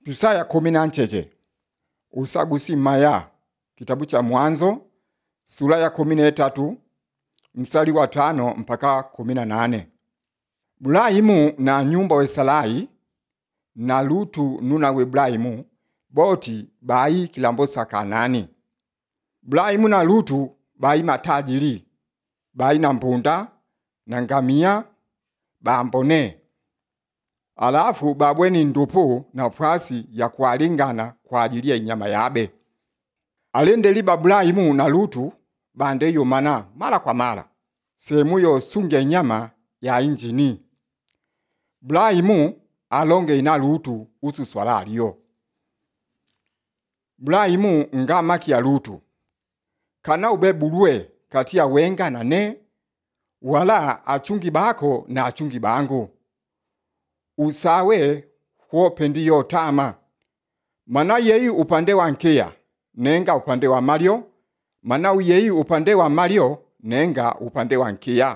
Pisaya kumi na ncheche usagusi maya kitabu cha Mwanzo sura ya kumi na tatu mstari wa tano mpaka kumi na nane Bulahimu na nyumba wesalai na lutu nuna we Bulahimu boti bayi kilambo sa Kanani. Bulahimu na lutu bayi matajiri bayi na mpunda na ngamia bambone alafu babweni ndupu na fasi ya kualingana kwa ajili ya inyama yabe alendeli babulahimu na lutu bande yomana mara kwa mara sehemu yo sunge inyama ya injini bulahimu alonge ina lutu usu swala aliyo bulahimu nga maki ya lutu kana ube bulwe kati ya wenga na ne wala achungi bako na achungi bangu usawe huopendi yo tama mana yeyi upande wa nkeya nenga upande wa malio mana yeyi upande wa malio nenga upande wa nkeya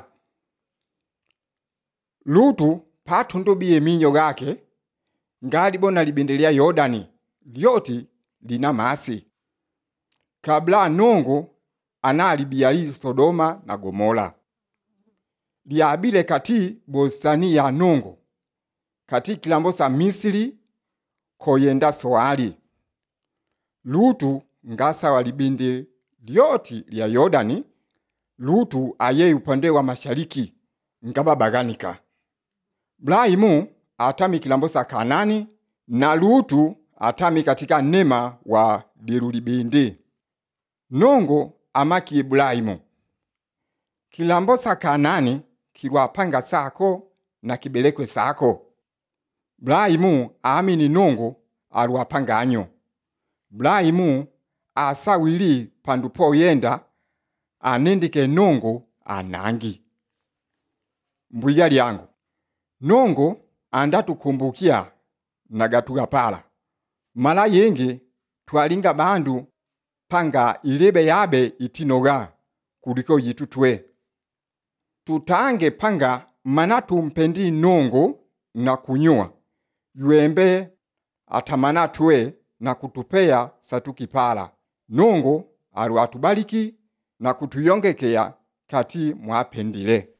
lutu patundubiye minyo gake ngalibona libindelia yordani lyoti lina masi kabla nungu analibia sodoma na gomora lyabile kati bosani ya nungu kati kilambo sa misiri koyenda soali lutu ngasa walibindi lyoti lya yordani lutu aye upande wa mashariki ngaba baganika Ibrahimu atami kilambo sa Kanani na Lutu atami katika nema wa dirulibindi nungu amaki Ibrahimu kilambo sa Kanani kilwapanga sako na kibelekwe sako Ibrahimu aamini nungu alwapanganyo Ibrahimu asawili pandu poyenda anindike nungu anangi mbwiya lyangu nungu andatukumbukia nagatuga pala mala yingi twalinga bandu panga ilebe yabe itinoga kuliko yitutwe tutange panga mana tumpendi nungu na kunyua yuembe atamana twe na kutupea satukipala nungu alwatubaliki na kutuyongekea kati mwapendile